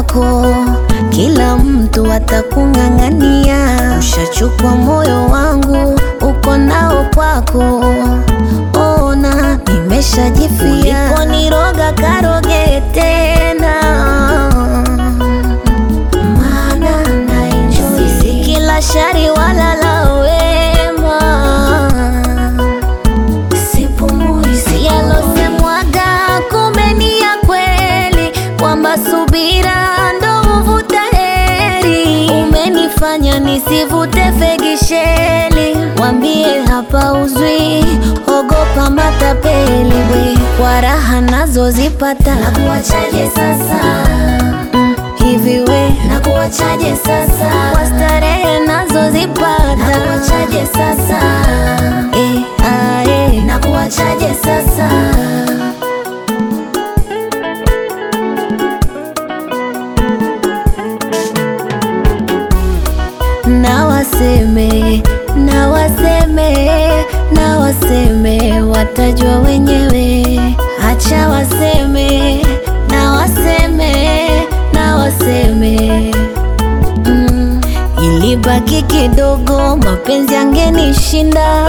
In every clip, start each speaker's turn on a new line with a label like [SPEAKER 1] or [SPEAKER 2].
[SPEAKER 1] kwako, kila mtu atakung'ang'ania. Ushachukua moyo wangu, uko nao kwako. Ona nimeshajifia, uliponiroga karoge tena, maana na enjoy. Si kila shari wala la wema sipumui si yalosemwaga, kumbe ni ya kweli, kwamba subira ndo huvuta heri. Umenifanya nisivute fegisheli, wambie hapa uzwi, ogopa matapeli we, kwa raha nazozipata
[SPEAKER 2] Nakuachaje sasa?
[SPEAKER 1] Mm, hivi we
[SPEAKER 2] Nakuachaje sasa?
[SPEAKER 1] kwa starehe nazozipata
[SPEAKER 2] Nakuachaje sasa?
[SPEAKER 1] eh, ah, eh.
[SPEAKER 2] Nakuachaje sasa?
[SPEAKER 1] na waseme na waseme na waseme, watajua wenyewe. Acha waseme na waseme na waseme mm. Ilibaki kidogo, mapenzi yangenishinda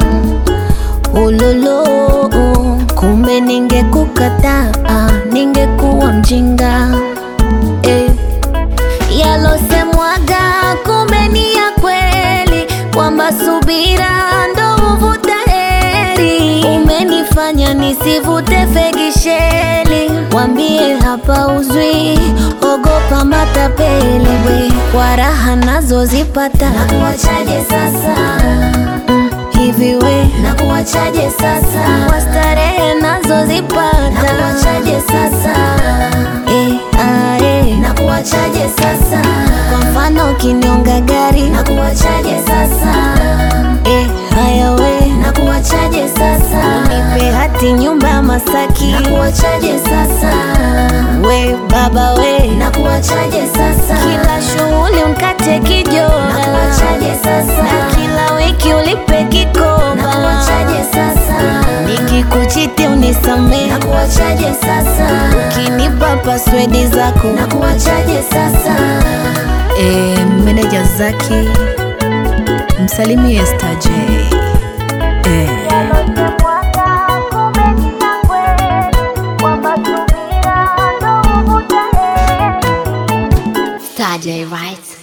[SPEAKER 1] ulolo, kumbe ningekukataa, ningekuwa mjinga eh yalosemwaga kumbe ni ya kweli, kwamba subira ndo huvuta heri. Umenifanya nisivute fegisheli, wambie hapa uzwi, ogopa matapeli we, kwa raha nazozipata
[SPEAKER 2] Nakuachaje sasa?
[SPEAKER 1] Mm, hivi we
[SPEAKER 2] Nakuachaje sasa?
[SPEAKER 1] kwa starehe nazozipata
[SPEAKER 2] Nakuachaje sasa?
[SPEAKER 1] eh, ah, eh.
[SPEAKER 2] Nakuachaje sasa?
[SPEAKER 1] Kwa mfano ukinionga gari
[SPEAKER 2] Nakuachaje sasa?
[SPEAKER 1] eh, haya we
[SPEAKER 2] Nakuachaje sasa?
[SPEAKER 1] nipe hati nyumba ya Masaki
[SPEAKER 2] Nakuachaje sasa?
[SPEAKER 1] we baba we
[SPEAKER 2] Nakuachaje sasa?
[SPEAKER 1] kila shughuli unkate kijora
[SPEAKER 2] Nakuachaje sasa?
[SPEAKER 1] na kila wiki ulipe kikoba
[SPEAKER 2] Nakuachaje sasa?
[SPEAKER 1] nikikuchiti unisamee
[SPEAKER 2] Nakuachaje sasa?
[SPEAKER 1] ukinipa paswedi zako
[SPEAKER 2] Nakuachaje sasa?
[SPEAKER 3] E, meneja Zaki msalimie Star J. E,
[SPEAKER 1] Star J, right?